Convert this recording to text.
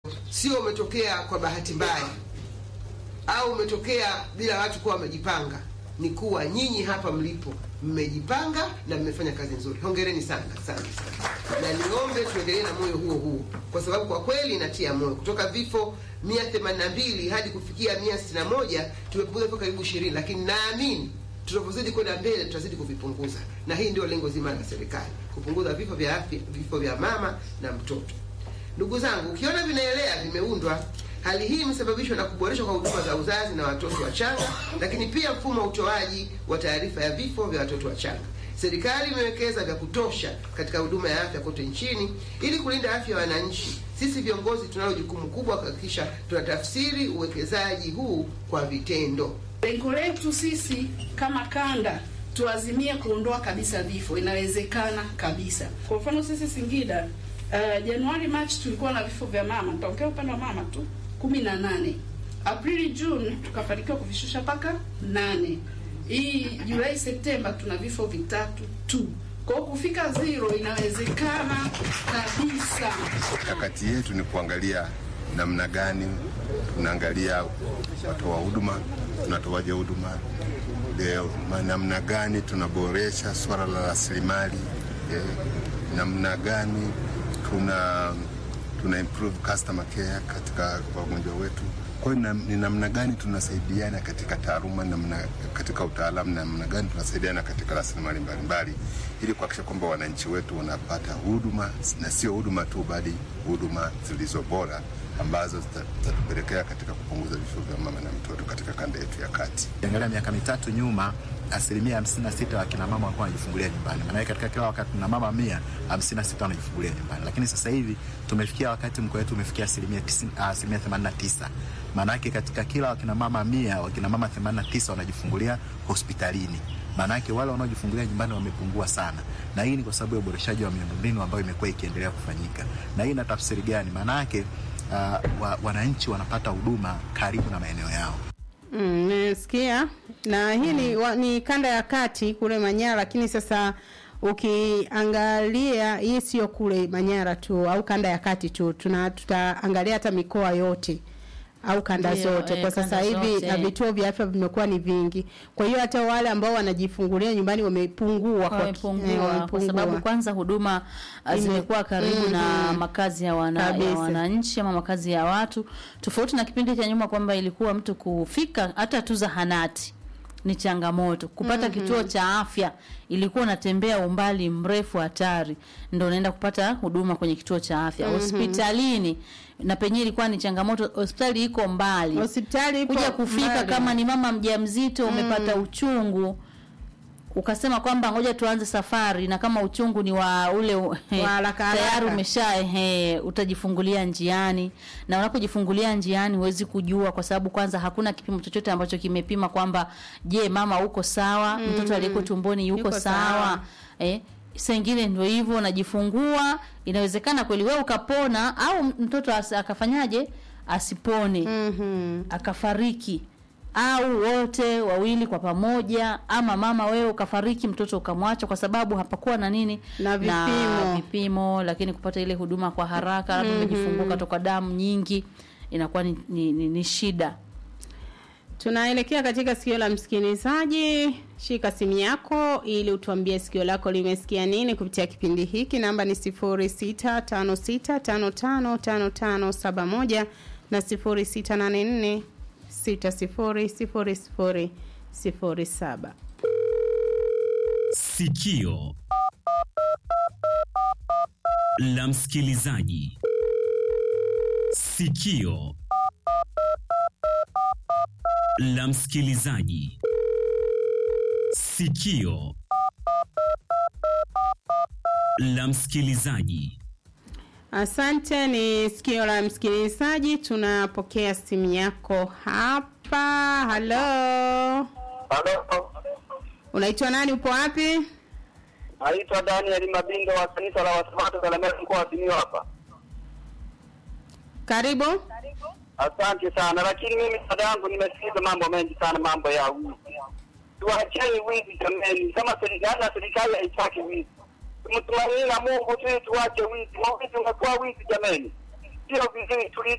sio umetokea kwa bahati mbaya au umetokea bila watu kuwa wamejipanga. Ni kuwa nyinyi hapa mlipo mmejipanga na mmefanya kazi nzuri. Hongereni sana sana sana, na niombe tuendelee na moyo huo huo, kwa sababu kwa kweli inatia moyo. Kutoka vifo 182 hadi kufikia 161 tumepunguza vifo karibu 20, lakini naamini tunavyozidi kwenda mbele tutazidi kuvipunguza, na hii ndio lengo zima la serikali, kupunguza vifo vya afya, vifo vya mama na mtoto. Ndugu zangu, ukiona vinaelea vimeundwa, hali hii imesababishwa na kuboreshwa kwa huduma za uzazi na watoto wachanga, lakini pia mfumo wa utoaji wa taarifa ya vifo vya watoto wachanga. Serikali imewekeza vya kutosha katika huduma ya afya kote nchini ili kulinda afya ya wananchi. Sisi viongozi tunalo jukumu kubwa kuhakikisha tunatafsiri uwekezaji huu kwa vitendo. Lengo letu sisi kama kanda tuazimie kuondoa kabisa vifo, inawezekana kabisa. Kwa mfano sisi Singida, uh, Januari Machi tulikuwa na vifo vya mama, nitaongea upande wa mama tu, kumi na nane. Aprili Juni tukafanikiwa kuvishusha mpaka nane. Hii Julai Septemba tuna vifo vitatu tu. Kwa hiyo kufika zero inawezekana kabisa. Mikakati yetu ni kuangalia namna gani tunaangalia watoa huduma, tunatoaje huduma leo, ma- namna gani tunaboresha swala la rasilimali eh, namna gani tuna tuna improve customer care katika wagonjwa wetu. Kwa hiyo na- ni namna gani tunasaidiana katika taaluma, namna katika utaalamu, namna gani tunasaidiana katika rasilimali mbalimbali, ili kuhakikisha kwamba wananchi wetu wanapata huduma na sio huduma tu, bali huduma zilizo bora ambazo zita- zitatupelekea katika kupunguza vifo vya mama na mtoto katika kanda yetu ya kati. Ukiangalia miaka mitatu nyuma, asilimia hamsini na sita wa kina mama walikuwa wanajifungulia nyumbani. Maana katika kila wakati na mama mia hamsini na sita wanajifungulia nyumbani, lakini sasa hivi tumefikia wakati mkoa wetu umefikia asilimia tisini- ah, asilimia themanini na tisa. Maana yake katika kila wakina mama mia wakina mama themanini na tisa wanajifungulia hospitalini. Maana yake wale wanaojifungulia nyumbani wamepungua sana, na hii ni kwa sababu ya uboreshaji wa miundombinu ambayo imekuwa ikiendelea kufanyika. Na hii ina tafsiri gani? Maana yake uh, wa, wananchi wanapata huduma karibu na maeneo yao. Mm, nasikia na hii ni, wa, ni kanda ya kati kule Manyara, lakini sasa ukiangalia hii sio kule Manyara tu au kanda ya kati tu, tuna tutaangalia hata mikoa yote au kanda Ndio, zote eh, kwa sasa kanda hivi zote. na vituo vya afya vimekuwa ni vingi. Kwa hiyo hata wale ambao wanajifungulia nyumbani wamepungua kwa ki- eh, wamepungua kwa wamepungua. sababu kwanza huduma uh, Ime- zimekuwa karibu na Mhm. makazi ya, wana, ya Kabisa. wananchi ama makazi ya watu, tofauti na kipindi cha nyuma kwamba ilikuwa mtu kufika hata tu zahanati ni changamoto kupata kituo cha afya, ilikuwa unatembea umbali mrefu hatari, ndo unaenda kupata huduma kwenye kituo cha afya. Hospitalini na penyewe ilikuwa ni changamoto, hospitali iko mbali Hospitali ipo kuja kufika mbali. kama ni mama mjamzito umepata uchungu ukasema kwamba ngoja tuanze safari na kama uchungu ni wa ule u- haraka tayari haraka. umesha ehe, utajifungulia njiani, na unapojifungulia njiani huwezi kujua, kwa sababu kwanza hakuna kipimo chochote ambacho kimepima kwamba je, mama uko sawa, mtoto aliyeko tumboni yuko, Yuko sawa, sawa. Eh, saa ingine ndio hivyo, unajifungua, inawezekana kweli wewe ukapona au mtoto as, akafanyaje asipone Mhm. akafariki au wote wawili kwa pamoja, ama mama wewe ukafariki, mtoto ukamwacha, kwa sababu hapakuwa na nini Na vipimo. vipimo, lakini kupata ile huduma kwa haraka, labda umejifungua ukatoka damu nyingi, inakuwa ni, ni, ni, ni shida. Tunaelekea katika sikio la msikilizaji. Shika simu yako ili utuambie sikio lako limesikia nini kupitia kipindi hiki. Namba ni 0656555571 na 0684600007. Sikio la msikilizaji. Sikio la msikilizaji. Sikio la msikilizaji. Asante, ni sikio la msikilizaji. Tunapokea simu yako hapa. Halo, Halo, unaitwa nani? Upo wapi? naitwa Daniel Mabindo wa kanisa la Wasabato Kalemera mkoa wa Simiyu hapa. Karibu. Asante sana, lakini mimi dada yangu nimesikiza mambo mengi sana, mambo ya wizi. Tuacheni wizi jameni, kama serikali na serikali haitaki wizi, tumtumaini na Mungu tu, tuache wizi. Wizi umekuwa wizi jameni, sio vizuri. Tuli